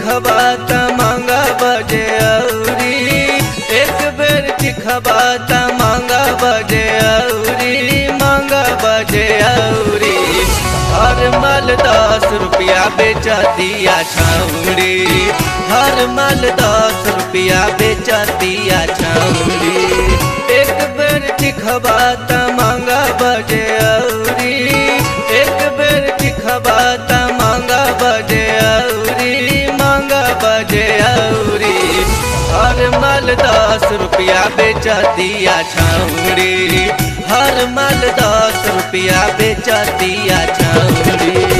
चिखबा त मांगा बजे औरी एक बेर चिखबा त मांगा बजे औरी मांगा बजे औरी हर मल दस रुपया बेचा दिया छौरी हर मल दस रुपया बेचा दिया छौरी एक बेर चिखबा त मांगा बजे औरी एक बेर चिखबा त मांगा बजे औरी मांगा बजे औरी हर मल दस रुपया बेचा दिया छौरी हर मल दस रुपया बेचा दिया छौरी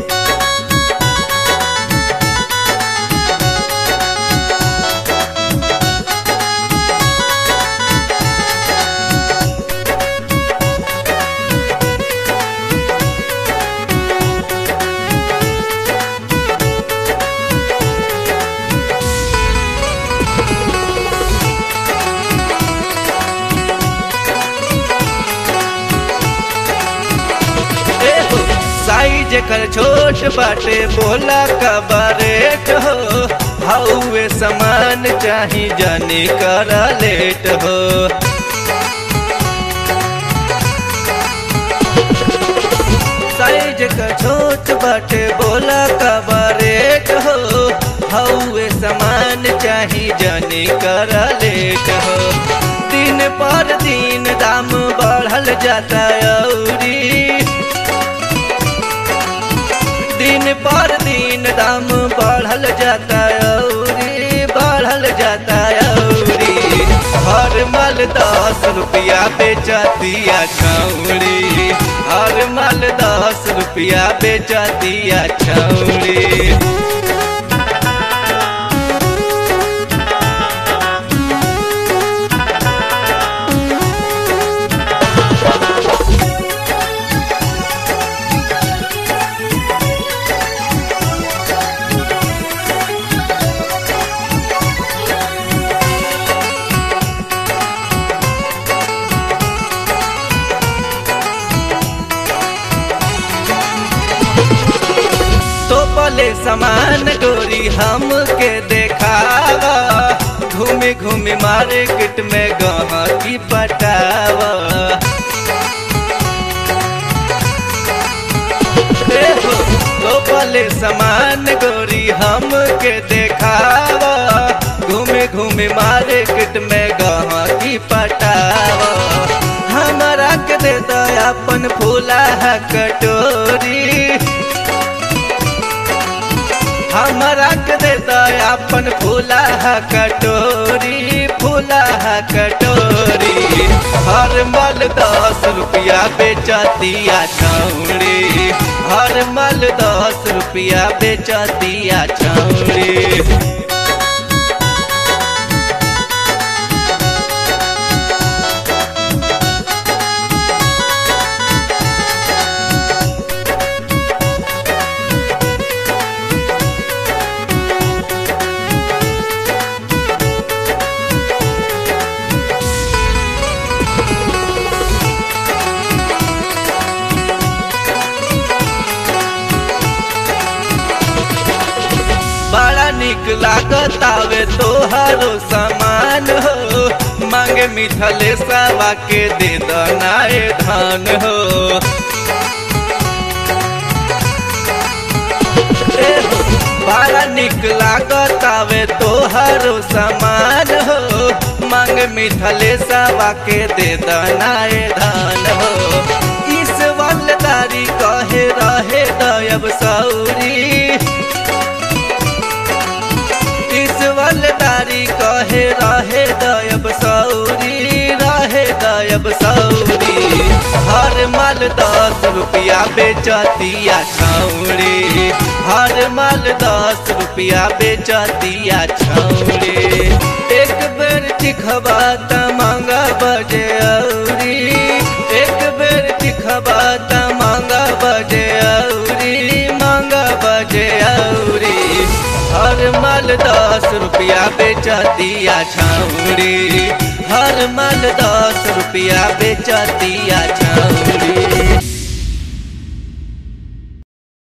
एहो, साइज कर छोट बाटे बोला कबरेट हो हौवे समान चाही जाने कर लेट हो साइज का छोट बाटे बोला कबरेट हो हौवे समान चाही जाने कर लेट हो दिन पर दिन दाम बढ़ल जाता औरी दिन पर दिन दाम बढ़ल जाता औरी बढ़ल जाता औरी हर मल दस रुपया बेचा दिया छौरी हर मल दस रुपया बेचा दिया छौरी तो पले समान गोरी हम के देखावा घूमे घूमे मार्केट में गहा की पटावा एहो, तो पले समान गोरी हम के देखावा घूमे घूमे मार्केट में गहा की पटावा हमारा के दे दो अपन फूला कटोरी हमारा के दे दो अपन फूला कटोरी फूला कटोरी हर मल दस रुपया बेचा दिया छौरी हर मल दस रुपया बेचा दिया छौरी बड़ा निक लागत आवे तोहरो सामान हो मांगे मिथले सवा के दे दनाए धान हो एहो, बड़ा निक लागत आवे तोहरो सामान हो मांग मिथले सवा के दे दनाए धान हो इस वालदारी कहे रहे दयब सौरी ईश्वरदारी कहे रहे दयब सौरी रहे दयब सौरी हर माल दस रुपया बेचा दिया छौरी हर माल दस रुपया बेचा दिया छौरी एक बेर चिखबा त मांगा बजे औरी एक बेर चिखबा त मांगा बजे औरी मांगा बजे औरी हर मल दस रुपया बेचा दिया छौरी हर मल दस रुपया बेचा दिया छौरी